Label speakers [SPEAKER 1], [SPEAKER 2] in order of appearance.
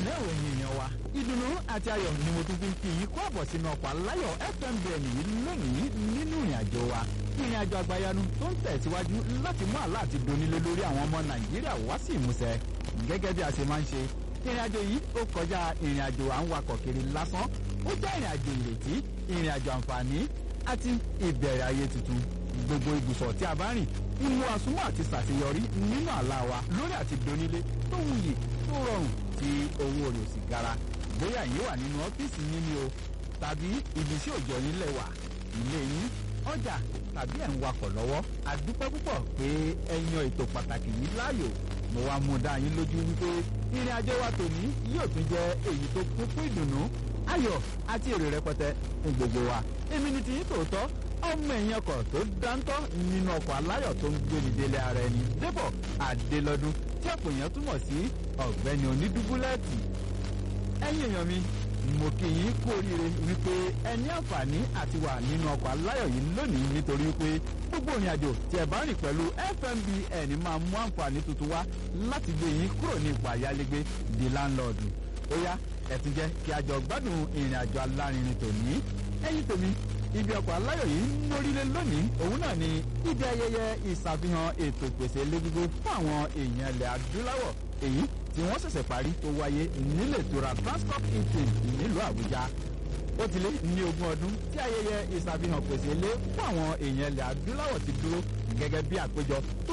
[SPEAKER 1] ǹlẹ́ òun èèyàn wa ìdùnnú àti ayọ̀ ni mo tún fi ń kí yín kó àbọ̀ sínú ọkọ̀ aláyọ̀ fmbn yìí lónìí nínú ìrìn àjò wa ìrìn àjò àgbàyanu tó ń tẹ̀síwájú láti mú àlá àti donílé lórí àwọn ọmọ nàìjíríà wá sí ìmúṣẹ gẹ́gẹ́ bí a ṣe máa ń ṣe ìrìn àjò yìí ó kọjá ìrìn àjò à ń wakọ̀ kiri lásán ó jẹ́ ìrìn àjò ìrètí ìrìn àjò àǹfààní àti ìbẹ̀rẹ̀ ayé tuntun gbogbo ibùsọ̀ tí a bá rìn ìmú àsúnmọ́ àti ṣàṣeyọrí nínú àlá wa lórí àti donílé tó wuyì tó rọrùn tí owó rẹ̀ sì gara bóyá yìí wà nínú ọ́fíìsì yín ni o tàbí ibi tí òjò yín lẹ̀ wà ilé yín ọjà tàbí ẹ̀ ń wakọ̀ lọ́wọ́ a dúpẹ́ púpọ̀ pé ẹ yan ètò pàtàkì yìí láàyò mo wá mú dá yín lójú wípé ìrìn àjò wa tòní yóò tún jẹ́ èyí tó kún fún ìdùnnú ayọ̀ àti èrè rẹpẹtẹ fún gbogbo wa èmi ni tiyín tòótọ́ ọmọ ẹ̀yìn ọkọ̀ tó dáńtọ́ nínú ọkọ̀ aláyọ̀ tó ń gbéni délé ara ẹni débọ̀ àdélọ́dún tí ọ̀pọ̀ èèyàn túmọ̀ sí ọ̀gbẹ́ni onídúbúlẹ́ẹ̀tì ẹ̀yin èèyàn mi mo kí yín kú oríire wípé ẹ ní àǹfààní àti wà nínú ọkọ̀ aláyọ̀ yìí lónìí nítorí pé gbogbo ìrìn àjò tí ẹ bá rìn pẹ̀lú fmbn máa mú àǹfààní tuntun wá láti gbé yín kúrò ní ipò àyálégbé di láńlọ́ọ̀dù ó yá ẹ tún jẹ́ kí a jọ gbádùn ìrìn àjò alárinrin tòní ẹ̀yin tèmi ibi ọkọ̀ aláyọ̀ yìí ń mórílé lónìí òun náà ni ibi ayẹyẹ ìṣàfihàn ètò ìpèsè ilé-gbígbé fún àwọn èèyàn ilẹ̀ adúláwọ̀ èyí tí wọ́n ṣẹ̀ṣẹ̀ parí tó wáyé nílé ìtura transport hilton nílùú àbújá ó ti lé ní ogún ọdún tí ayẹyẹ ìṣàfihàn pèsè ilé fún àwọn èèyàn ilẹ̀ adúláwọ̀ ti dúró gẹ́gẹ́ bí àpéjọ tó